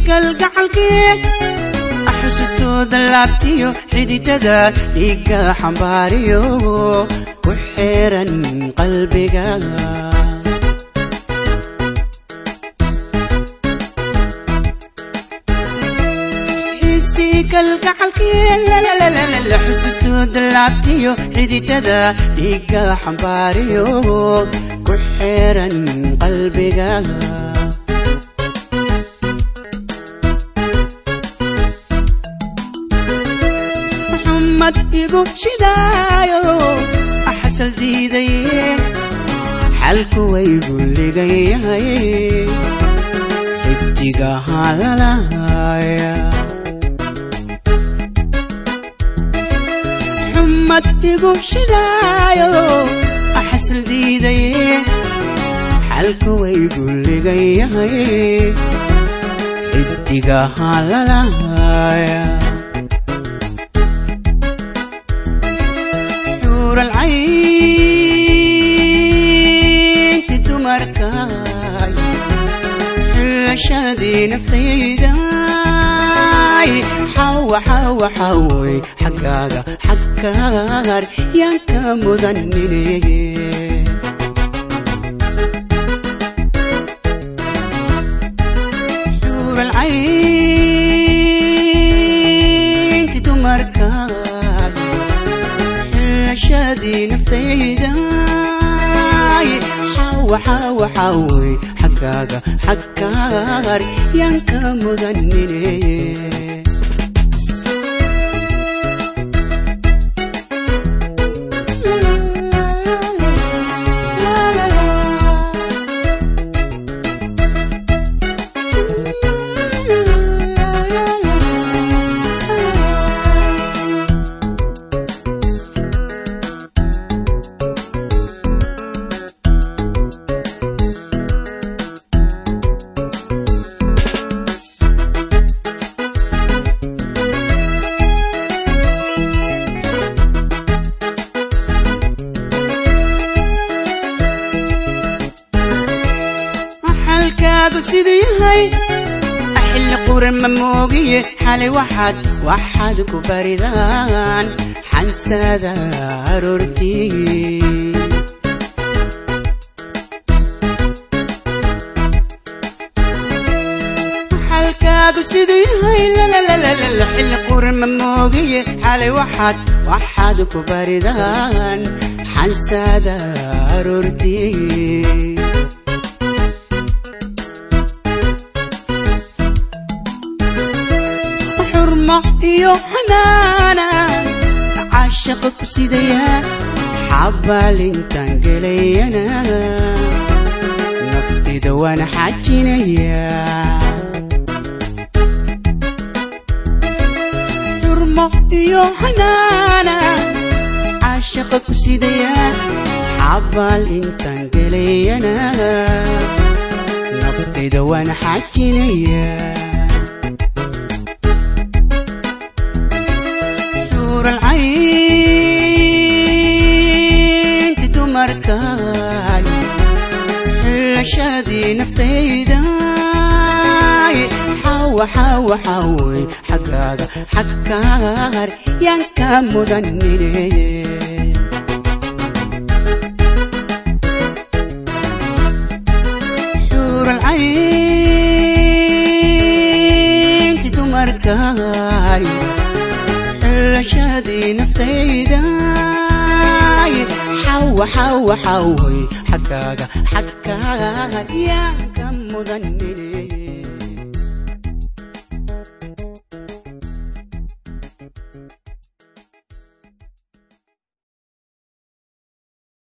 kalgacalkii xusustooda laabtiyo xididada dhiigga xambaariyo ku xiran qalbiga xusustooda laabtiyo xididada dhiigga xambaariyo ku xiran qalbiga maxamad igu shidaayo axasal diidaye xalku waygu ligayahay xidigaha lalahaya madigu shidaayo axasal diidaye xalku waygu ligayahay xidigaha lalahaya xuuralcaynti dumarkaay xillashadii naftayday xawa xawa xaway xaggaaga xaggaar yaan ka mudanine xuuralcaynti dumarkaay xillashadii naftayday xawa xawa xaway xaggaaga xaggaar yaan ka mudanine xalkaagu siduu yahay xilli quran ma moogiye xalay waxaad waxaad ku baridaan xansada aroortii xalkaagu siduu yahay xilli quran ma moogiye xalay waxaad waxaad ku baridaan xansada aroortii xurmo iyo xanaanan caashaqa ku sidayaa xabaalintaan gelayana naftida waana xajinayaa xurmo iyo xanaanan caashaqa ku sidayaa xabaalintaan gelayana naftida waana xajinayaa xuuralcaynti dumarkaay xillashadii naftayday xawa xawa xaway xaggaaga xaggaar yaan ka mudanine xuuralcaynti dumarkaay xillashadii naftayday xawa xawa xaway xaggaaga xaggaar yaan ka mudanine